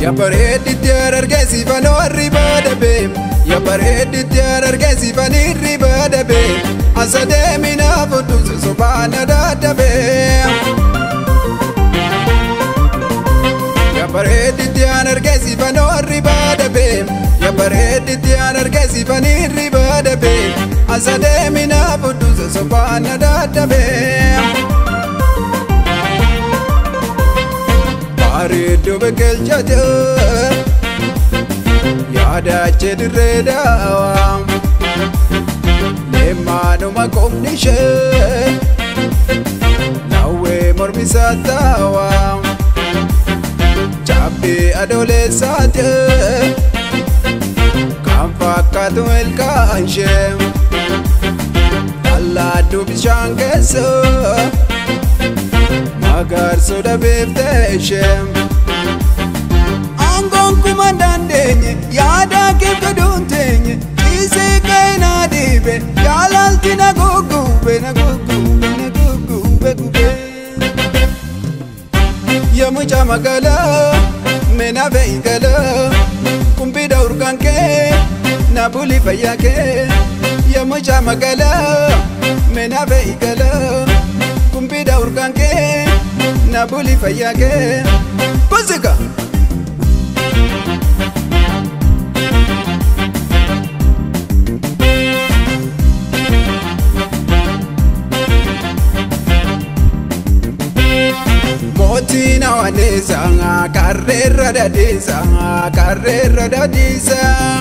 Ya bareedditti argeessifan warri baadabe Ya bareedditti argeessifan irri baadabe Asa deemina fudhu sobaana dadhabe Ya bareedditti argeessifan warri baadabe Ya bareedditti argeessifan irri baadabe Asa deemina fudhu sobaana dadhabe bareedduu biqilchate yaadache dirree daawaa leemmaanuma qubni ishee nawwee mormisaa taawaa cabbii adoolessaate kan fakkaatu ilkaan ishee allaattuu bishaan keessa magaarsoo dhabeeftee ishee. Aangoon kuma dandeenye yaada keessa duunteenye ciisee ka'ee na dhiibe jaalalti na guggube na guggube na guggube gube. Yoomucha magaalaa meena fe'i galaa kumbiidha urgaan kee na buli fayyaa kee. Yoomucha magaalaa meena fe'i galaa kumbiidha urgaan kee na buli fayyaa kee. Kusika. Mootiin hawaasa karreerra dadhiisa karreerra dadhiisa.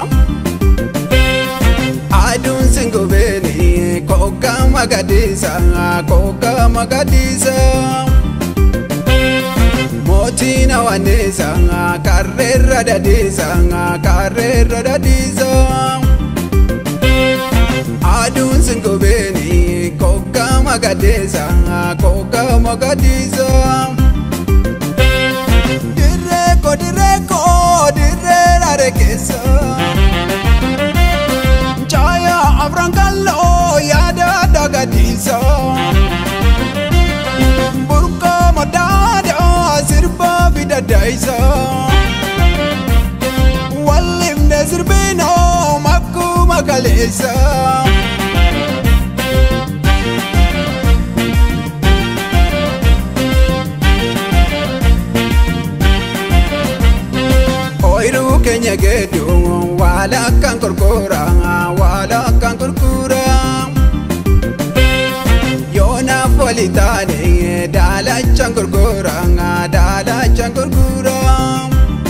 Aduun singubeeni kooka magadiisa kooka magadiisa. Mootiin hawaasa karreerra dadhiisa karreerra dadhiisa. Aduun singubeeni kooka magadiisa kooka magadiisa. Dirreeko dirreeko dirree raare keessa. Nchaaya afran kalloo yaada dagadiisa. Burqaa madaada sirba bidadaisa. Wallimne sirbinoo makkuma kaleessa. Ooyiruu keenya geedduun waala akkaan gurguraa waala akkaan gurguraa. Yoonaaf wali taane daalachaan gurguraa daalachaan gurguraa.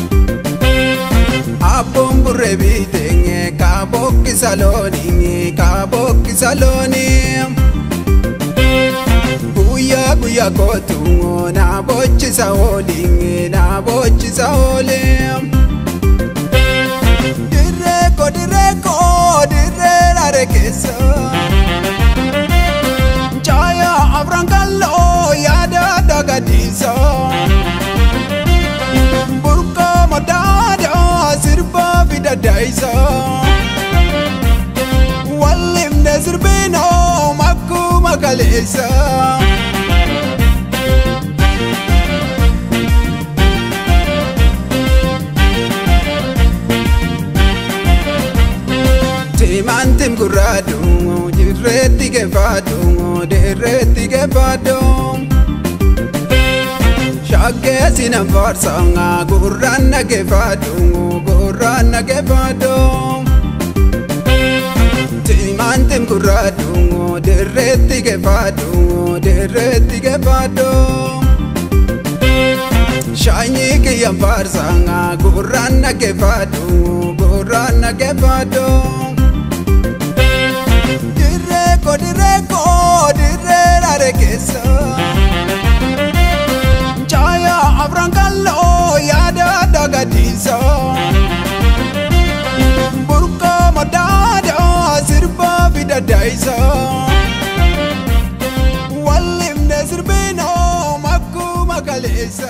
Abboon burree biitee kaabokki saloonii kaabokki saloonii. Guyyaa guyyaa kootu na bochisa oolii na bochisa oolii. Dirreeko dirreeko dirree raare keessa. Nchaaya afran kalloo yaada dagadiisa. Burqaa madaada sirba bidadaisa. Wallimne sirbinoo makkuma kaleessa. Timaantiin gurraadhu dirreetti geeffaadhu dirreetti geeffaadhu. Shaggee sinan faarsaa gurraan na geeffaadhu gurraan na geeffaadhu. Timaantiin gurraadhu dirreetti geeffaadhu dirreetti geeffaadhu. Shaanyii kiyyaan faarsaa gurraan na geeffaadhu gurraan na geeffaadhu. Dirreeko dirreeko dirree raare keessa. Nchaaya afran kalloo yaada dagadiisa. Burqaa madaada sirba bidadaisa. Wallimne sirbinoo makkuma kaleessa.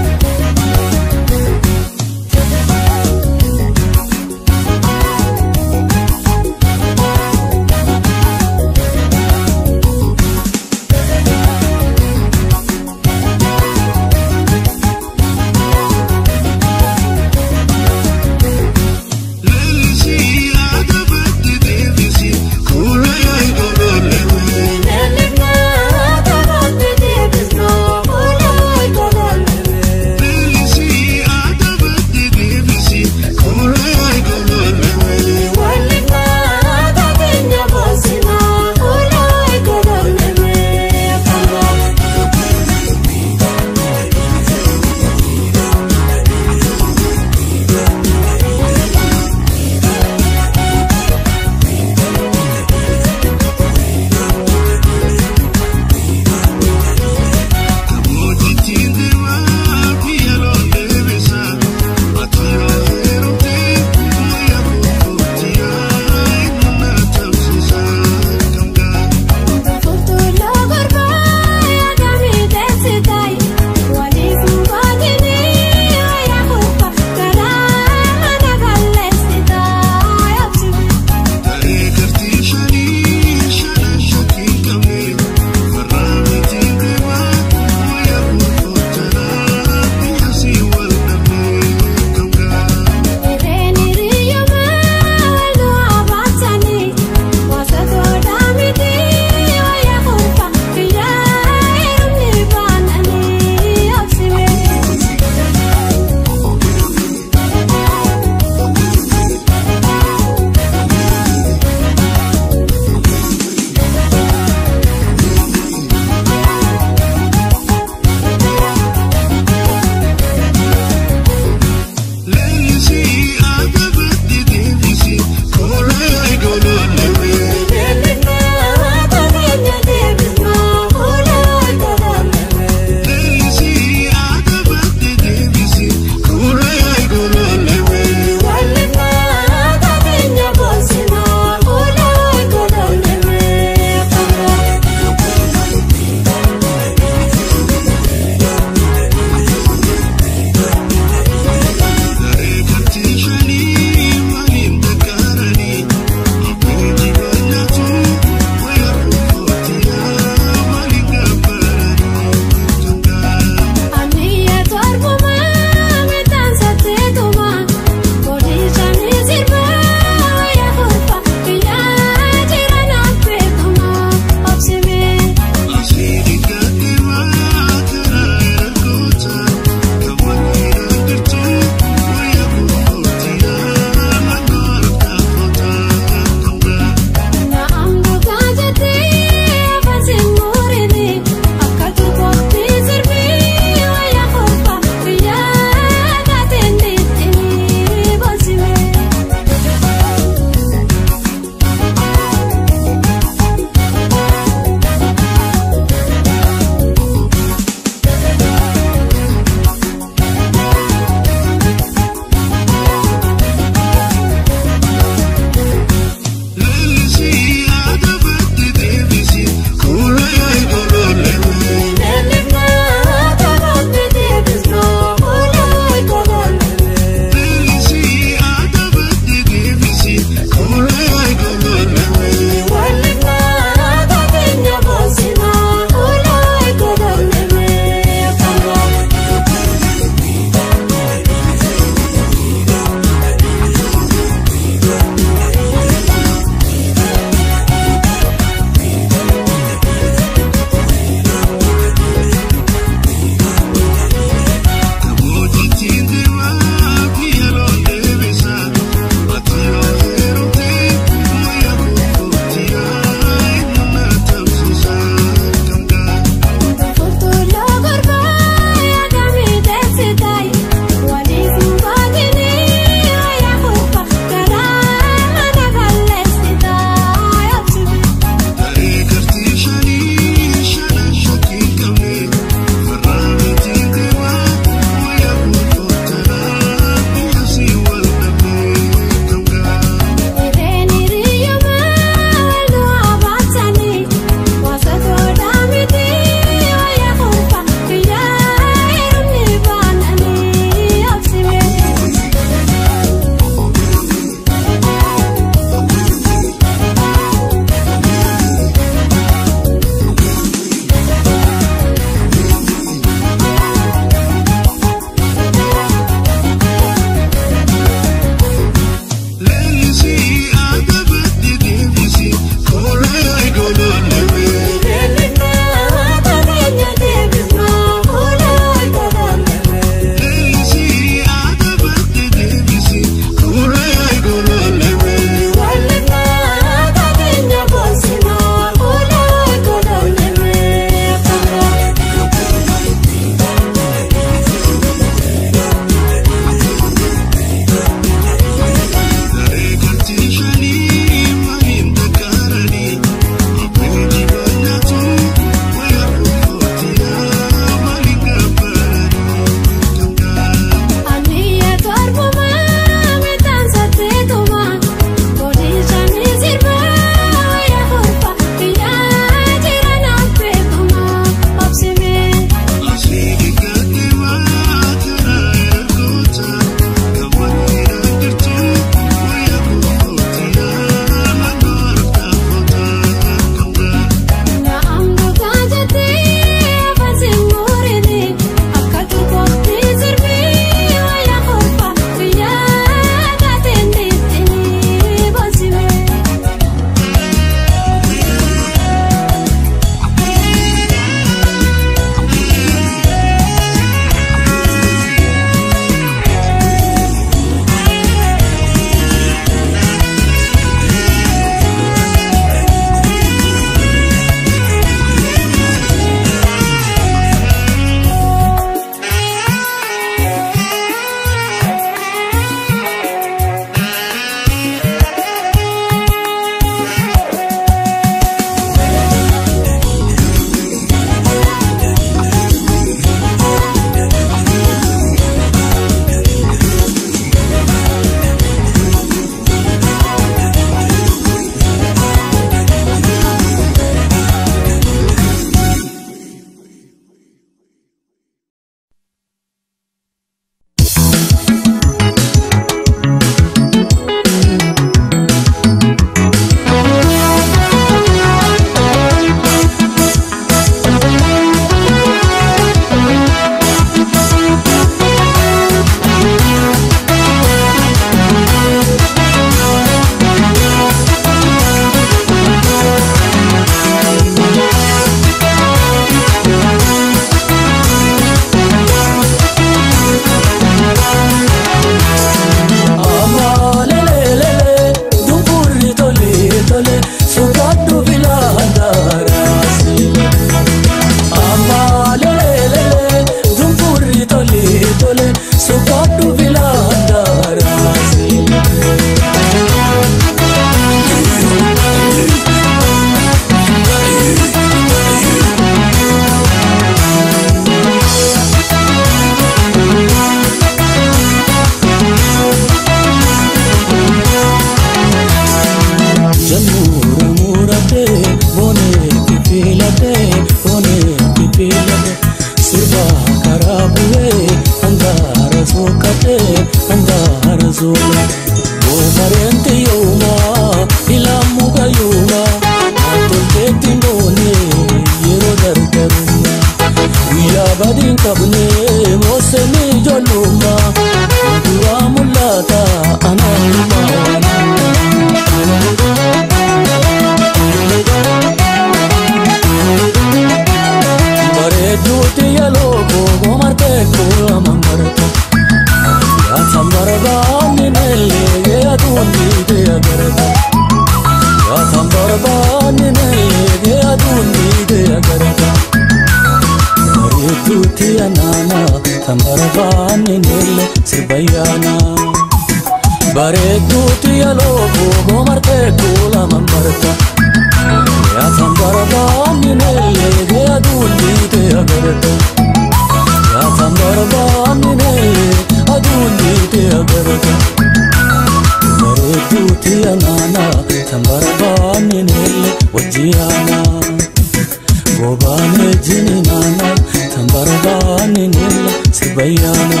agarta Yaatan barbaanne neegee aduun dhiigee agarta Bareedduutti anaana kan barbaanne neelle sirbayyaana Bareedduutti yaloo goomartee kuulaman barta Yaatan barbaanne neegee aduun dhiigee agarta Yaatan barbaanne neegee aduun dhiigee agarta Bareedduutti anaana kan barbaanne neelle wajjiyaana Gobaane jini naana kan barbaanne neelle sirbayyaana.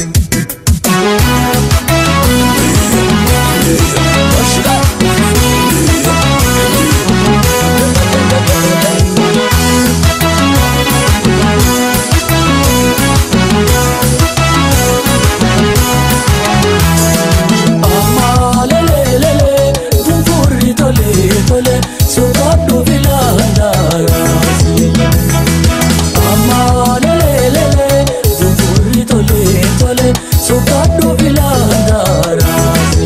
Amma lelelele funfurri tole tole sobaadhu filaandaaraasi. Amma lelelele funfurri tole tole sobaadhu filaandaaraasi.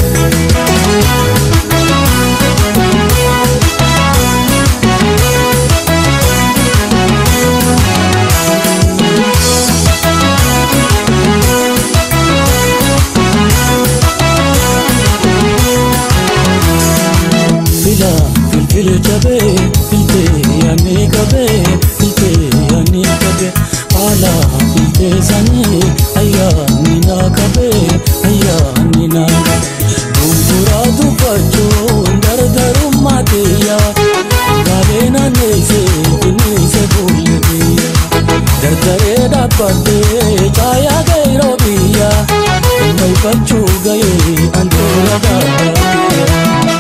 fila filfil jabee filtee yaanii qabee filtee yaanii qabee haala filtee sanii ayyaanni naa qabee ayyaanni naa gurguraa dubbachuun gargarummaa teeyyaa gaalee naanneessee bineensa fuullee biyya dardaree dhaabbattee caayaa gairoo biyya baifachuu gahee anduura gaabbaatee.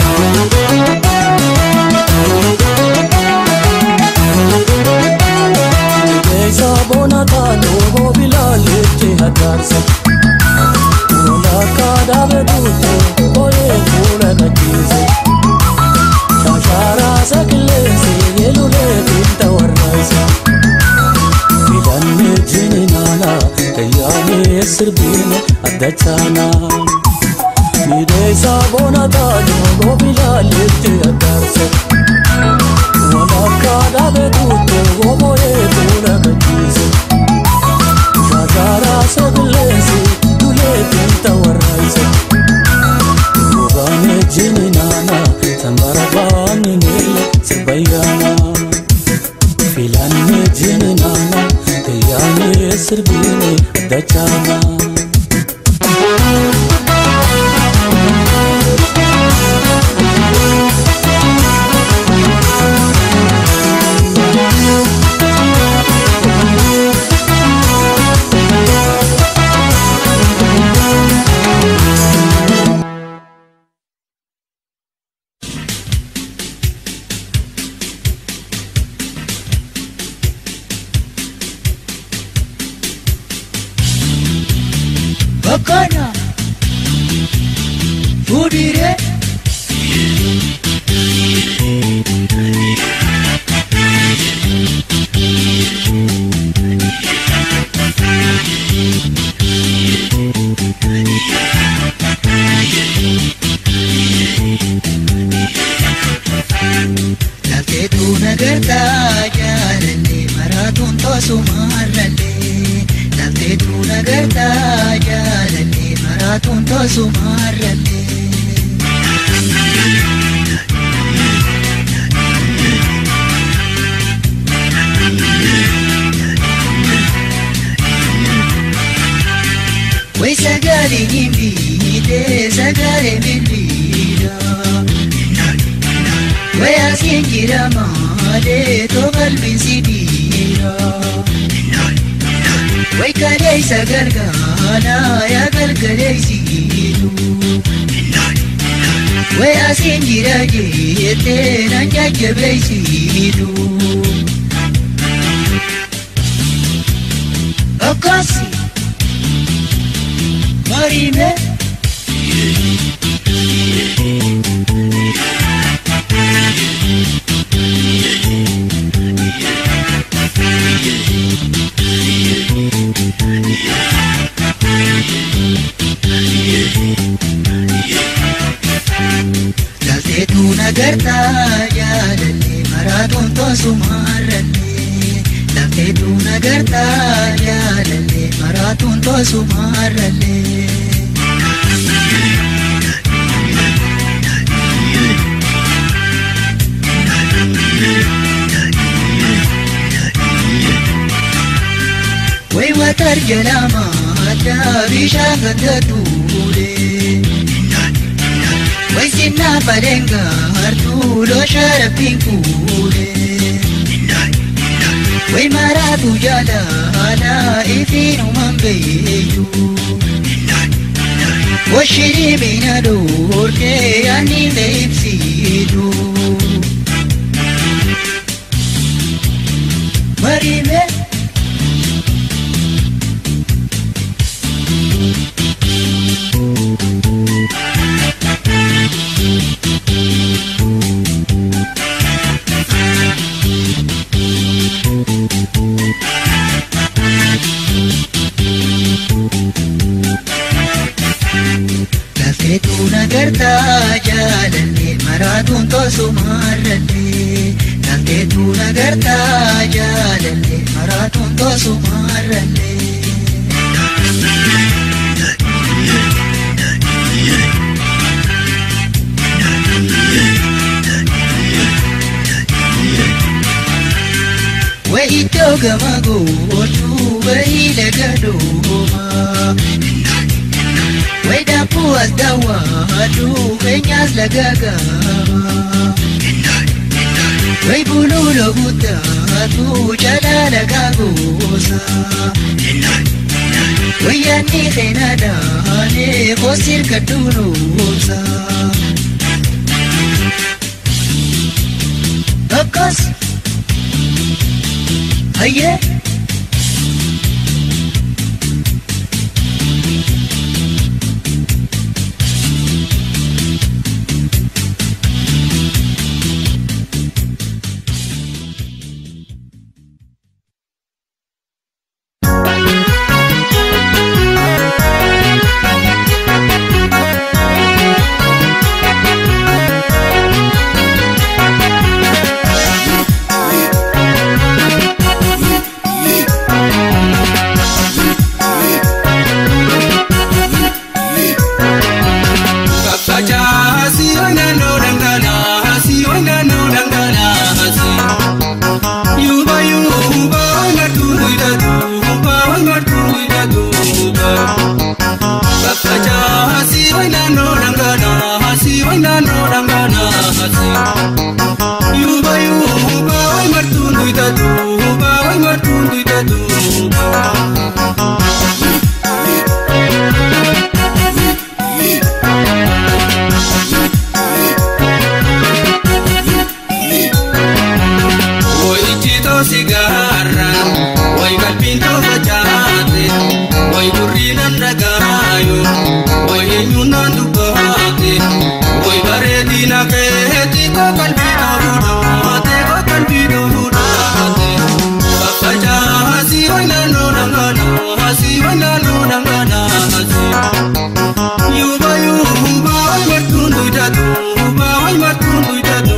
Keessa bona taanoo moobilaalee hataarsa. Walakkaa dhaabee duutuu booyee fuula gachiise. Shaashaaraa sakileesse yeelulee binta warraayisa. Filannee jini naanaa kayyaanee sirbiine adda chaanaa. Miidheessaa bona taanoo moobilaalee hataarsa. Walakkaa dhaabee duutuu booyee fuula gachiise. Shaashaaraa sakileesse dulee binta warraayisa. Gogaanee jini naanaa kan barbaanne neelle sirbayyaana. Filannee jini naanaa kayyaanee sirbiine adda chaanaa. Bakana Fudire Lafteetu nagartaa jaalallee maraatuun toosumarrallee Lafteetu nagartaa jaalallee maraatuun toosumarrallee Way sagalee hin biite sagalee bilbiila Way asiin jira maalee too qalbiin si dhiira Way kaleessa gargaara yaa gargareessitu Way asiin jira jettee nan jajjabeessitu Akkasi Marime Lafteetu nagartaa jaalallee maraatuun toosumarrallee. Lafteetu nagartaa jaalallee maraatuun toosumarrallee. Way watar jalama addaa bishaan ganda tuule. Way sinna balenga hartuulo sharabbiin kuule. Way maraatu jaalala ifiinumaan beeyu. Washiri mina doortee ani leebsiidu. Marime. Lafteetu nagartaa jaalallee maraatuun toosumarrallee. Lafteetu nagartaa jaalallee maraatuun toosumarrallee. Way iddoo gama gootuu wayii laga doomaa. Way daabboo as daawwadhu keenyaas laga gama. Way buluuloo guddaatu jalaa laga goosa. Way yaadni keena daanee koosir kadduunoosa. Akkas. Hayyee. sigaarra way qalbiin toofa jaate way gurriinan dhagaayo way eenyuun naan dubbaate way bareedina keetti koo qalbii toofuudhaate koo qalbii toofuudhaate faffacaasi way naannoo dhangalaasi way naannoo dhangalaasi yuuba yuuba way martuun duydatu way martuun duydatu.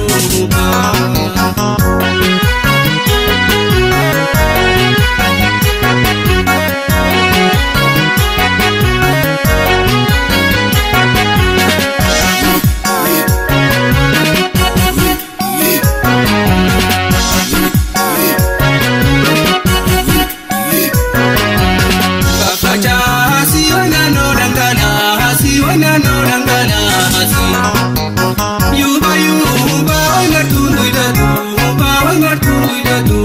Fafacaasi wannaanoo dhangalaasi wannaanoo dhangalaasi. Yuuba yuuba way martuun duydatu way martuun duydatu.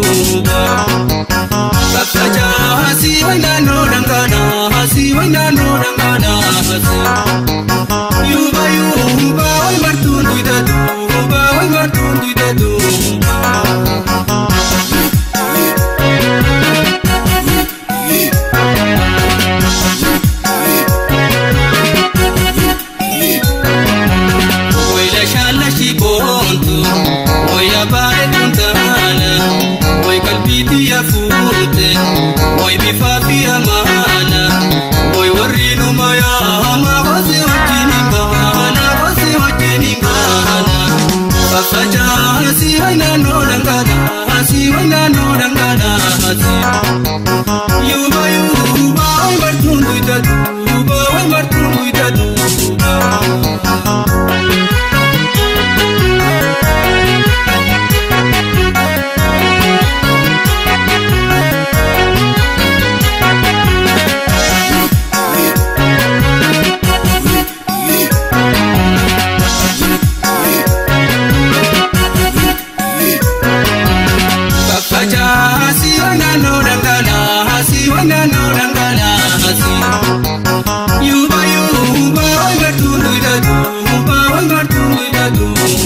Fafacaasi wannaanoo dhangalaasi wannaanoo dhangalaasi. Yuuba yuuba way martuun duydatu way martuun duydatu. Oila shalla shi bontu Oya bare tuntana Oy kalbiti ya fute Oy bifafi amana Oy warri numa ya ama Fafacaasi naannoo dhangalaasi naannoo dhangalaasi. Yuuba yuuba wayi martuun guyyaatu yuuba wayi martuun guyyaatu. Fafacaasi naannoo dhangalaasi naannoo dhangalaasi. Yuuba yuuba wayi martuun guyyaatu yuuba wayi martuun guyyaatu.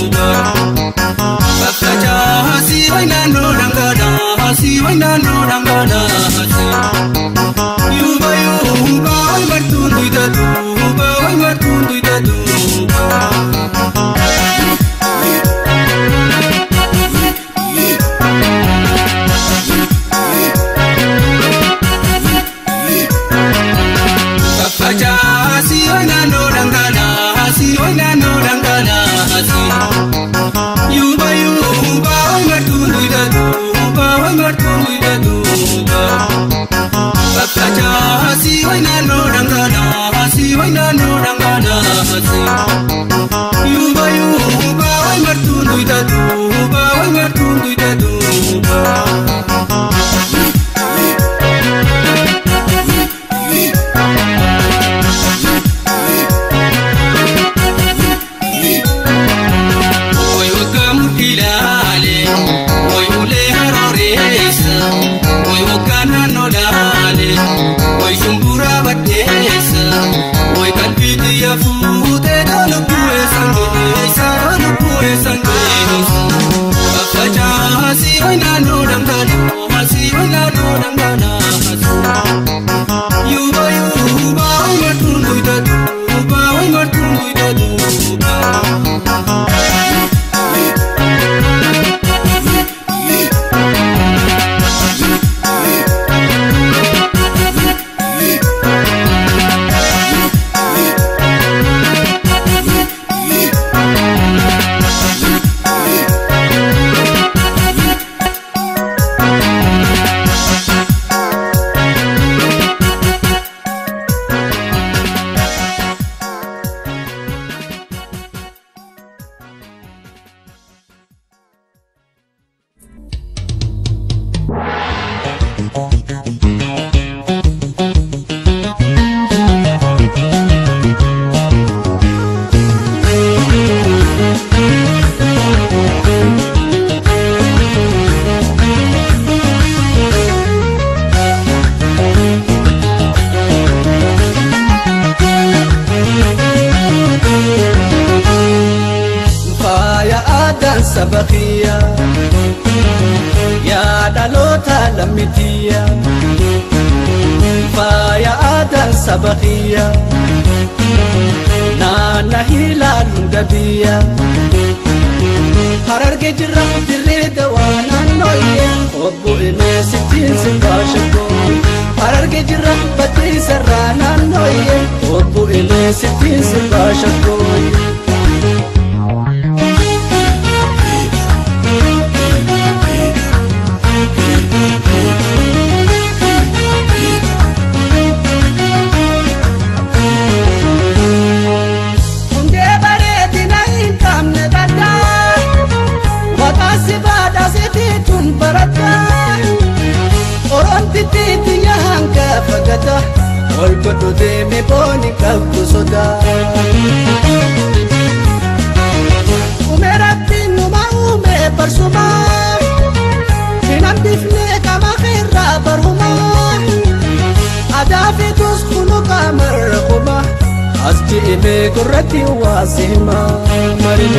Fafacaasi naannoo dhangalaasi naannoo dhangalaasi. Yuuba yuuba wayi martuun guyyaatu yuuba wayi martuun guyyaatu. Fafacaasi naannoo dhangalaasi naannoo dhangalaasi. Yuuba yuuba wayi martuun guyyaatu yuuba wayi martuun guyyaatu. Fafacaasi naannoo dhangalaasi naannoo dhangalaasi. Yuuba yuuba wayi martuun guyyaatu yuuba wayi martuun guyyaatu. Oy waggamu ilaale, oy ulee harooreessa, oy waggaa naannoo laale, oy shumbura baddeessa, oy qalbii xiyya fuutee lubbuu eessan geessa, lubbuu eessan geessa. Faffacaasi oy naannoo dhangalaasi, oy naannoo dhangalaasi. Yuuba yuuba oy martuun guyyaatu, yuuba oy martuun guyyaatu. faaya aadaan saba kiyya yaa dhaloota lammitiyya faaya aadaan saba kiyya naanna hilaalu hunda biyya hararge jirra dirree dawaa naannooyye obbo Inee sittiin simbaa shakkoo hararge jirra baddeessarraa naannooyye obbo Inee sittiin simbaa shakkoo. Hundee bareedina hin qabne gaddaa Maqaasi baadhaa siitiituun baradhaa Oromtittiitti yahan gaafa gata Ol godhu deeme booni qabdu sodaa Uume rabbiin numa uume barsumaa Hin hambifne qama keerraa barumaa Adaa fi tus kunu qaamarra kuma As ji'ime gurratti waasi hima marime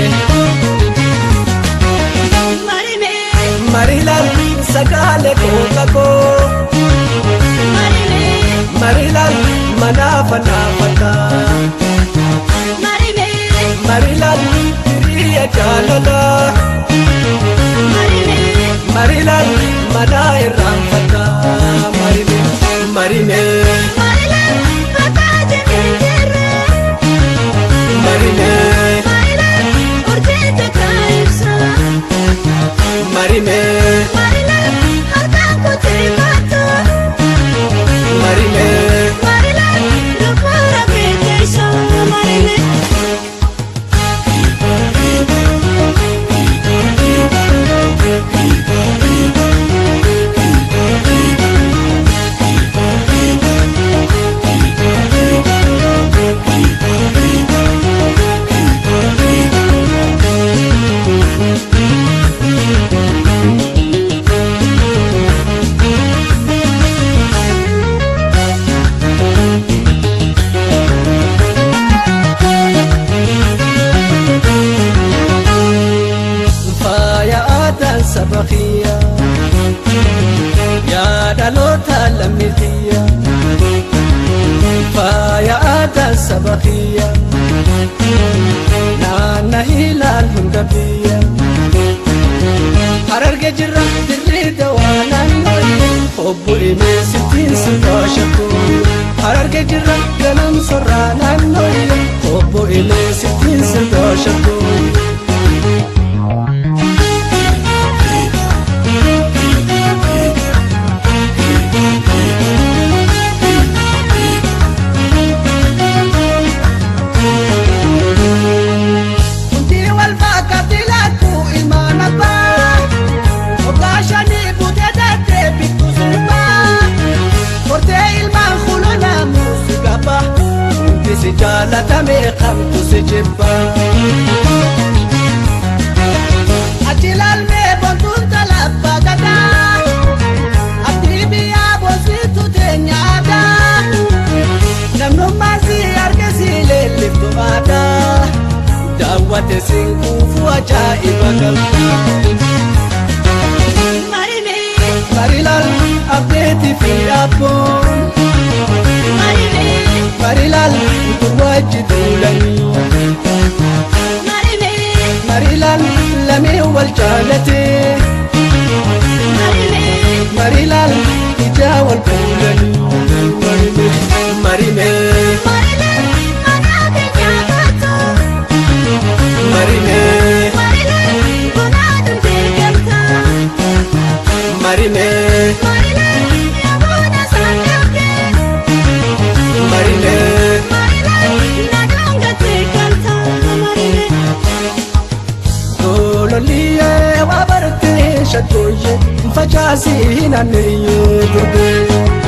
Marime, Marilal sagaale kooka koo marime, Marilal manaafa naafata marime, Marilal hiriya jaalala marime, Marilal manaa irraanfata Marime Marime marila, bakkaate jirra. Marime Marila, urjii takka ibsa. saba kiyya yaa dhaloota lammii kiyya faaya aadaa saba kiyya naanna ilaal hunda biyya hararge jirra dirrii dawaa naannooyye obbo imee sittiin sifaashakko hararge jirra ganam sorraa naannooyye obbo imee sittiin sifaashakko Kunti wal fakkaatti laatu ilmaan abbaa Waggaa shanii buutee darbee bittu sirbaa Hortee ilmaan kuluna muusi gabaa Hundi si jaalatame kamtu si jibba Achi laalmee bontuun talabbaa gadaa Abdii biyyaa boonsitu teenya aadaa Namnummaa si arge si leelliftu aadaa daawwate siin kuufuu ajaa'iba galta Marime, marilaal abdeetii fi abboon marime, marilaal gurraachi duulanii marime, marilaal lamee wal jaalatee marime, marilaal ijaa wal fuulanii marime marime marile, anaate nyaatatu. marime Marile, bunaan beekamta. marime Marile, yaabona saanjabde. marime Marile, nadoonga beekamta. Marile, Gololiyee waa bartee shattooyee facaasii naanneeyyee durbee.